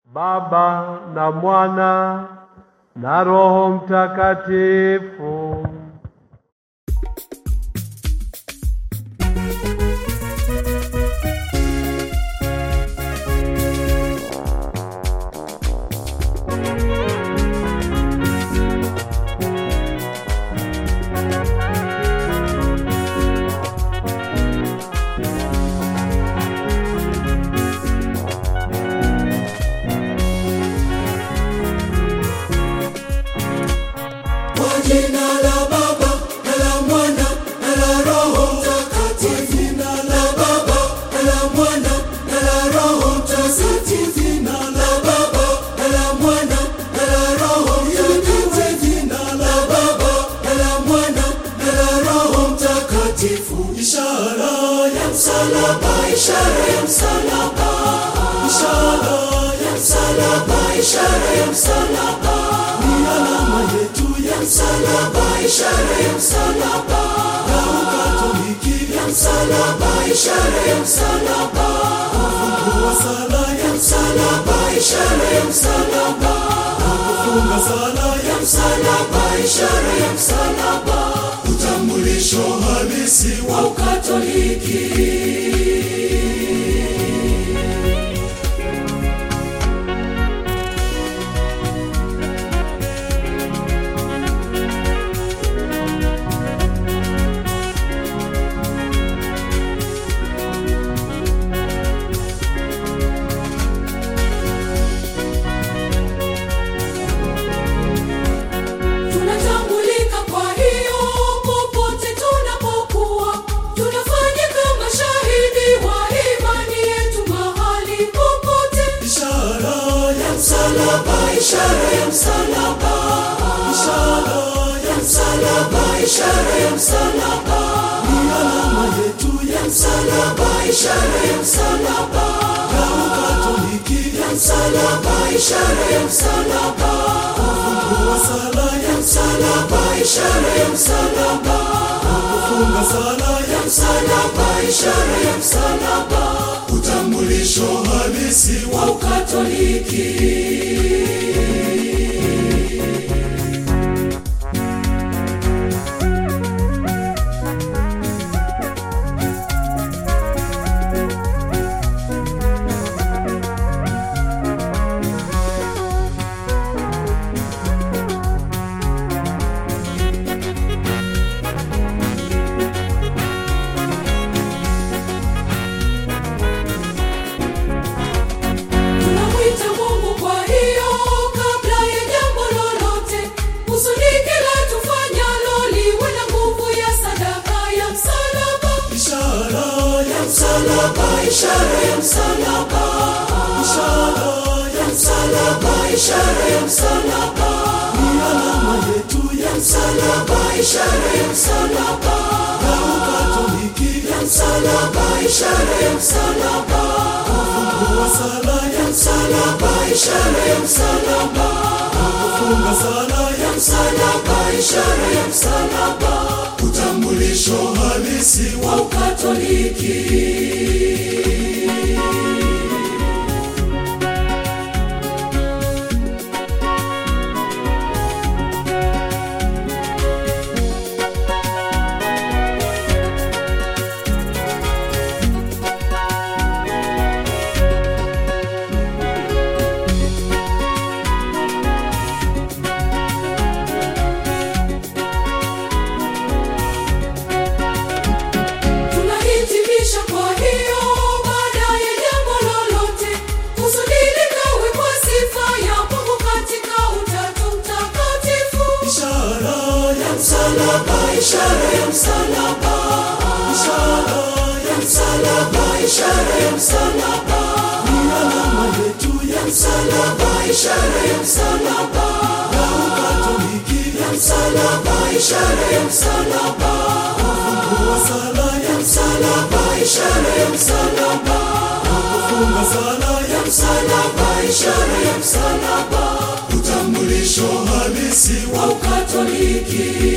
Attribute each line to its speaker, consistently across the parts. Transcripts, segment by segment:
Speaker 1: Baba na Mwana na Roho Mtakatifu.
Speaker 2: Kwa jina la Baba na la Mwana na la Roho Mtakatifu. Jina la Baba na la Mwana na la Roho Mtakatifu. Jina la Baba na la Mwana na la Roho Mtakatifu. Jina la Baba na la Mwana na la Roho Mtakatifu. Ishara ya msalaba, ishara ya msalaba, ishara ya msalaba, ishara ya msalaba ni alama yetu ya msalaba, ishara ya msalaba na Ukatoliki ya msalaba, ishara ya msalaba kufungua sala ya msalaba, ishara ya msalaba kufunga sala ya msalaba, ishara ya msalaba utambulisho halisi wa Ukatoliki. Tunatambulika kwa hiyo popote tunapokuwa, tunafanya kama shahidi wa imani yetu mahali popote. Ishara ya msalaba, ishara ya msalaba, ishara ya msalaba, ishara ya msalaba ni alama yetu ya msalaba, ishara ya msalaba ya Ukatoliki ya msalaba, ishara ya msalaba kufungua sala ya msalaba, ishara ya msalaba kufunga sala ya msalaba, ishara ya msalaba utambulisho halisi wa Ukatoliki. Tunamwita Mungu kwa hiyo kabla ya jambo lolote, kusudi kila tufanyalo liwe na nguvu ya sadaka ya msalaba. Ishara ya msalaba, ishara ya msalaba, ishara ya msalaba, ishara ya msalaba ni alama yetu ya msalaba, ishara ya msalaba ya Ukatoliki ya msalaba, ishara ya msalaba kufungua sala ya msalaba, ishara ya msalaba kufunga sala ya msalaba, ishara ya msalaba utambulisho halisi wa Ukatoliki. Tunahitimisha kwa hiyo baada ya jambo lolote, kusudi likawe kwa sifa ya Mungu katika Utatu Mtakatifu. Ishara ya msalaba, ishara ya msalaba, ishara ya msalaba, ishara ya msalaba ni alama yetu ya msalaba, ishara ya msalaba ya Ukatoliki ya msalaba, ishara ya msalaba kufungua sala ya msalaba, ishara ya msalaba kufunga sala ya msalaba, ishara ya msalaba utambulisho halisi wa Ukatoliki.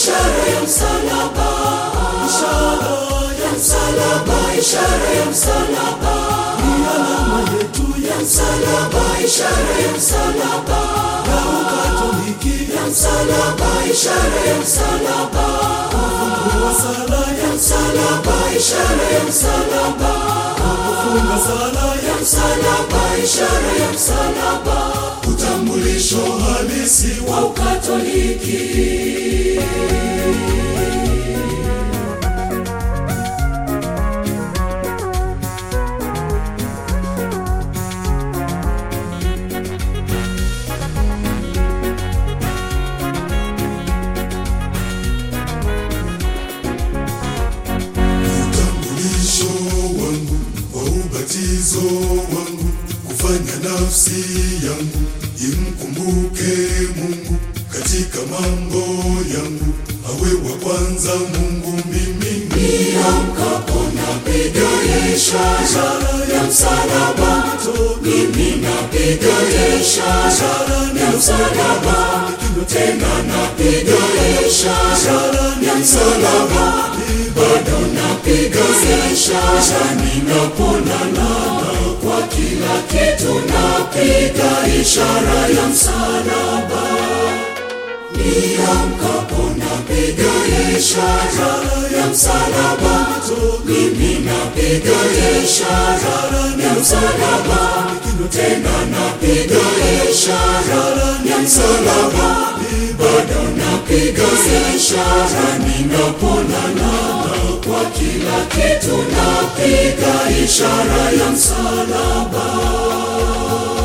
Speaker 2: ishara ya msalaba, ishara ya msalaba, ishara ya msalaba, ni alama yetu ya msalaba, ishara ya msalaba, ya Ukatoliki ya msalaba, ishara ya msalaba, kufungua sala ya msalaba, ishara ya msalaba, kufunga sala ya msalaba, ishara ya msalaba, utambulisho halisi wa Ukatoliki.
Speaker 3: utambulisho wangu wa ubatizo wangu kufanya nafsi yangu imkumbuke Mungu katika mambo yangu awe wa kwanza Mungu mimi
Speaker 2: Niamkapo napiga ishara ya msalaba, mimi napiga ishara ya msalaba, tena napiga ishara ya msalaba, bado napiga ishara ninaponana kwa kila kitu, napiga ishara ya msalaba. Niamkapo napiga ishara ya msalaba, mimi napiga ishara ya msalaba, tena napiga ishara ya msalaba, bado napiga ishara ninaponana kwa kila kitu, napiga ishara ya msalaba.